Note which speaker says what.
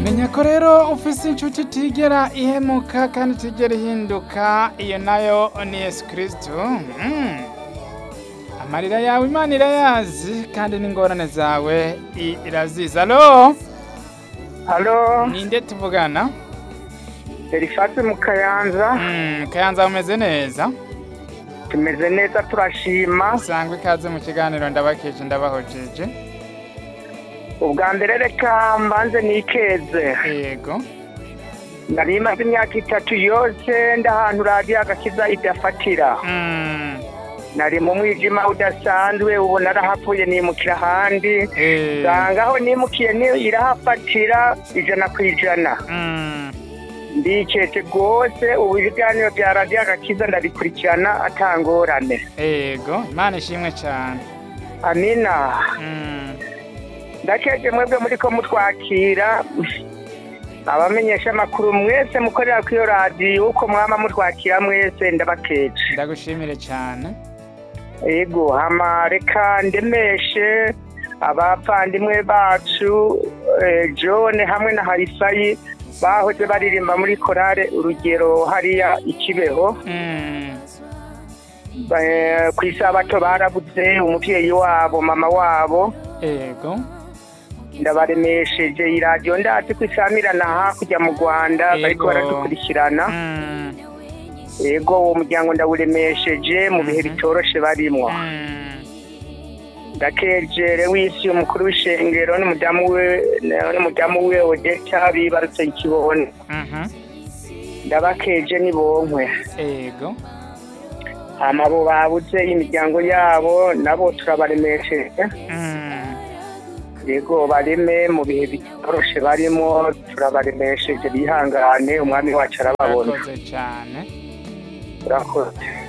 Speaker 1: menya ko rero ufise inshuti itigera ihemuka kandi itigera ihinduka iyo nayo ni yesu kristo Mm. amarira yawe imana irayazi kandi n'ingorane zawe i- irazizi alo
Speaker 2: halo
Speaker 1: ninde tuvugana
Speaker 2: elifasi mu kayanza
Speaker 1: Mm, kayanza umeze neza
Speaker 2: tumeze neza turashima
Speaker 1: sangwa ikaze mu kiganiro ndabakeje ndabahojeje
Speaker 2: ubwa mbere reka mbanze nikeze
Speaker 1: yego
Speaker 2: nari maze imyaka itatu yose ndahantu radiyo agakiza idafatira
Speaker 1: Mm,
Speaker 2: nari mu mwijima udasanzwe ubu narahapfuye nimukira ahandi
Speaker 1: eh,
Speaker 2: nsanga aho nimukiye ni- irahafatira ijana ku ijana
Speaker 1: mm,
Speaker 2: ndiketse rwose ubu ibiganiro bya radiyo agakiza ndabikurikirana atangorane
Speaker 1: yego imana ishimwe cyane
Speaker 2: amina
Speaker 1: Mm,
Speaker 2: ndakeje mwebwe muri ko mutwakira abamenyesha amakuru mwese mukorera kuri iyo radiyo uko mwama mutwakira mwese ndabakeje
Speaker 1: ndagushimire cyane
Speaker 2: yego hama reka ndemeshe abavandimwe bacu eh, john hamwe na harifayi bahoze baririmba muri korale urugero hariya ikibeho
Speaker 1: Mm,
Speaker 2: Eh, ku isabato barabuze umuvyeyi wabo mama wabo
Speaker 1: yego
Speaker 2: ndabaremesheje iradiyo ndazi ko isamirana hakurya mu rwanda
Speaker 1: Yego.
Speaker 2: bariko baradukurikirana
Speaker 1: Mm,
Speaker 2: yego uwo muryango ndawuremesheje mu bihe bitoroshe barimwo
Speaker 1: mm,
Speaker 2: ndakejere w'isi umukuru w'ishengero n'umudamu we n'umudamu we odeta bibarutse ikibone
Speaker 1: mhm,
Speaker 2: ndabakeje nibonkwe
Speaker 1: yego
Speaker 2: hama abo babuze imiryango yabo nabo turabaremesheje
Speaker 1: Mm,
Speaker 2: yego bareme mu bihe bitoroshe barimo turabaremesheje bihangane umwami wacu arababona
Speaker 1: urakoze cyane
Speaker 2: urakoze